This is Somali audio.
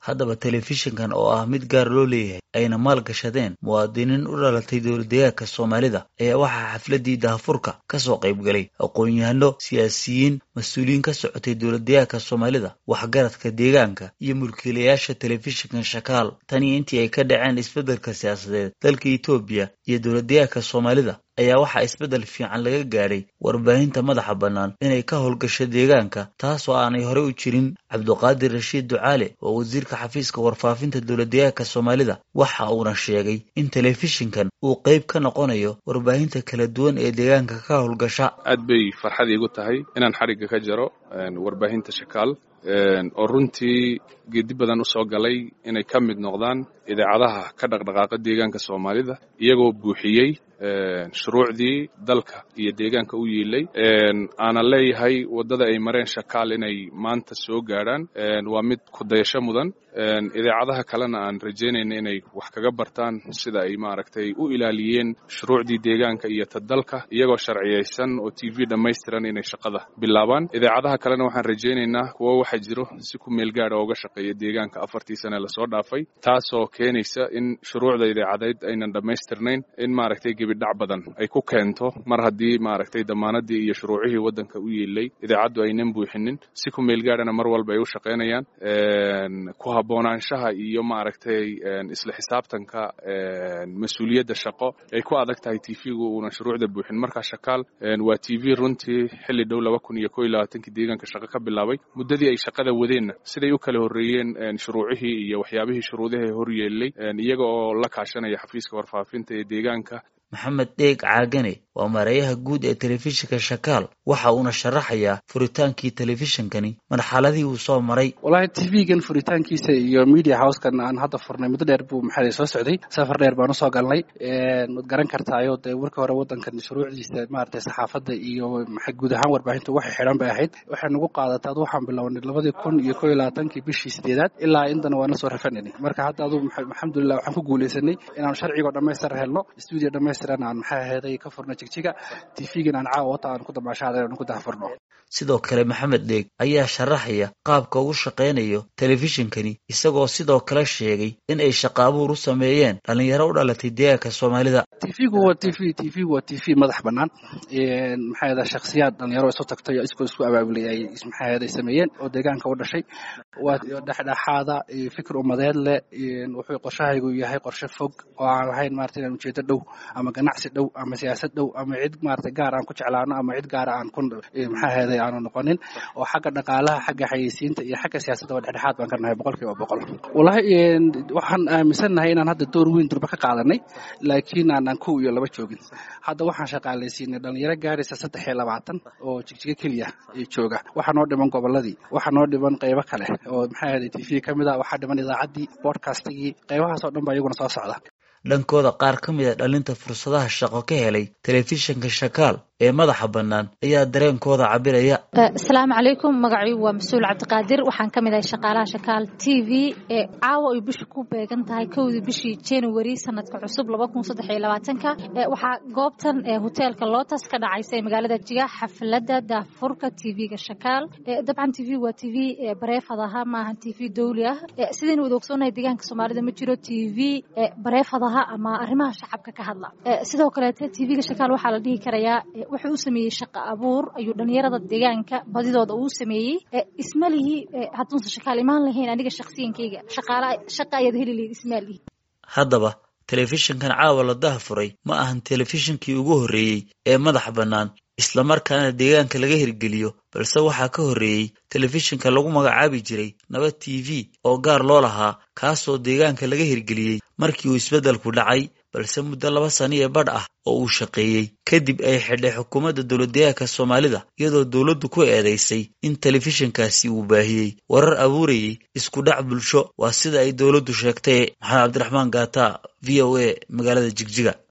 haddaba telefishinkan oo ah mid gaar loo leeyahay ayna maal gashadeen muwaadiniin u dhalatay dowladdeegaanka soomaalida ayaa waxaa xafladii daahfurka ka soo qayb galay aqoon-yahano siyaasiyiin mas-uuliyiin ka socotay dowladdeegaanka soomaalida waxgaradka deegaanka iyo mulkiilayaasha telefishinkan shakaal tanii intii ay ka dhaceen isbeddelka siyaasadeed dalka etoobiya iyo dowladdeegaanka soomaalida ayaa waxaa isbeddel fiican laga gaadhay warbaahinta madaxa bannaan inay ka howlgasho deegaanka taasoo aanay horey u jirin cabduqaadir rashiid ducaale oo wasiirka xafiiska warfaafinta dowladdeegaanka soomaalida waxa uuna sheegay in telefishinkan uu qayb ka noqonayo warbaahinta kala duwan ee deegaanka ka howlgasha aad bay farxad iigu tahay inaan xadhigga ka jaro warbaahinta shakaal oo runtii geedi badan u soo galay inay ka mid noqdaan idaacadaha ka dhaqdhaqaaqa deegaanka soomaalida iyagoo buuxiyey shuruucdii dalka iyo deegaanka u yiilay aanan leeyahay waddada ay mareen shakaal inay maanta soo gaadhaan waa mid kudayasho mudan idaacadaha kalena aan rajaynayna inay wax kaga bartaan sida ay maaragtay u ilaaliyeen shuruucdii deegaanka iyo ta dalka iyagoo sharciyaysan oo t v dhammaystiran inay shaqada bilaabaan idaacadaha kalena waxaan rajaynaynaa kuwo waxa jiro si ku meel gaada uga shaqeeya deegaanka afartii sane lasoo dhaafay taasoo keenaysa in shuruucda idaacadeed aynan dhammaystirnayn in maaragtay gebidhac badan ay ku keento mar haddii maaragtay damaanadii iyo shuruucihii waddanka u yiilay idaacaddu aynan buuxinin si ku meel gaadhana mar walba ay u shaqaynayaan ku haboonaanshaha iyo maaragtay isla xisaabtanka mas-uuliyadda shaqo ay ku adag tahay t v-gu uunan shuruucda buuxin markaa shakaal waa t v runtii xilli dhow laba kun iyo ko iyo labaatankii deegaanka shaqo ka bilaabay muddadii ay shaqada wadeenna siday u kala horreeyeen shuruucihii iyo waxyaabihii shuruudaha hor yeelay iyaga oo la kaashanaya xafiiska warfaafinta ee deegaanka maxamed dheeg caagane waa mareeyaha guud ee telefishinka shakaal waxa uuna sharaxayaa furitaankii telefishinkani marxaladii uu soo maray wallaahi t v-gan furitaankiisa iyo media housekan aan hadda furnay muddo dheer buu maxaa soo socday safar dheer baan usoo galnay waad garan kartaayo dee marka hore waddankan shuruucdiisa maaragtay saxaafadda iyo maxay guud ahaan warbaahintu waxay xidhan bay ahayd waxay nagu qaadataa ad waxaan bilownay labadii kun iyo ko iyo labaatankii bishii sideedaad ilaa intana waana soo rafananay marka hadda adu alxamdulilah waxaan ku guulaysanay inaan sharcigoo dhammaystir helno stuudio dhammaystiran aan maxaa aheeday ka furno jigjiga t v-gan aan caawa wata aan ku damaashaada aan ku dahfurno sidoo kale maxamed dheeg ayaa sharaxaya qaabka ugu shaqaynayo telefishinkani isagoo sidoo kale sheegay in ay shaqa abuur u sameeyeen dhallinyaro u dhalatay deegaanka soomaalida t v-gu waa t v t v-gu waa t v madax bannaan maxaa yada shakhsiyaad dhalinyaro isu tagtay oo iskoo isku abaabulay ay maxaa yada sameeyeen oo deegaanka u dhashay waa dhexdhexaada fikir umadeed leh wuxuu qorshahaygu yahay qorshe fog oo aan lahayn maarata inaan ujeedo dhow ama ganacsi dhow ama siyaasad dhow ama cid maarata gaar aan ku jeclaano ama cid gaara aan ku maxaa aheeday aanu noqonin oo xagga dhaqaalaha xagga xayeysiinta iyo xagga siyaasadda waa dhexdhexaad baan ka nahay boqol kiiba boqol wallahi waxaan aaminsannahay inaan hadda door weyn durba ka qaadanay laakiin aanaan kow iyo laba joogin hadda waxaan shaqaalaysiinay dhalinyaro gaaraysa saddex iyo labaatan oo jigjigo keliya jooga waxaa noo dhiman gobolladii waxaa noo dhiman qaybo kale oo maxaa aheeday t v ka mid a waxaa dhiman idaacaddii bodcastigii qaybahaasoo dhan baa iyaguna soo socda dhankooda qaar ka mid a dhalinta fursadaha shaqo ka helay telefishinka shakaal ee madaxa bannaan ayaa dareenkooda cabiraya asalaamu calaykum magacaygu waa mas-uul cabdiqaadir waxaan ka mid ahay shaqaalaha shakaal t v ee caawa ay bisha ku beegan tahay kowdii bishii january sanadka cusub laba kun saddex iyo labaatanka waxaa goobtan hoteelka lotus ka dhacaysa ee magaalada jiga xafladda daafurka t v-ga shakaal dabcan t v waa t v bareefad aha maaha t v dowli ah sidaynu wada ogsoonahay deegaanka soomaalida ma jiro t v bareefad aha ama arrimaha shacabka ka hadla sidoo kaleete t v-ga shakaal waxaa la dhihi karayaa wuxuu u sameeyey shaqa abuur ayuu dhalinyarada deegaanka badidooda uu sameeyey ismalihi hadduunsan shakaal imaan lahayn aniga shaksiyankayga shaqaala shaqa ayaad heli lahayd ismaalihi haddaba telefishinkan caawa la dahafuray ma ahan telefishinkii ugu horreeyey ee madax bannaan islamarkaana deegaanka laga hirgeliyo balse waxaa ka horreeyey telefishinka lagu magacaabi jiray nabad t v oo gaar loo lahaa kaasoo deegaanka laga hirgeliyey markii uu isbeddelku dhacay balse muddo laba sano iyo badh ah oo uu shaqeeyey kadib ay xidhay xukuumadda dowladdeegaanka soomaalida iyadoo dowladdu ku eedaysay in telefishinkaasi uu baahiyey warar abuurayay isku dhac bulsho waa sida ay dowladdu sheegtay maxamed cabdiraxmaan gaata v o a magaalada jigjiga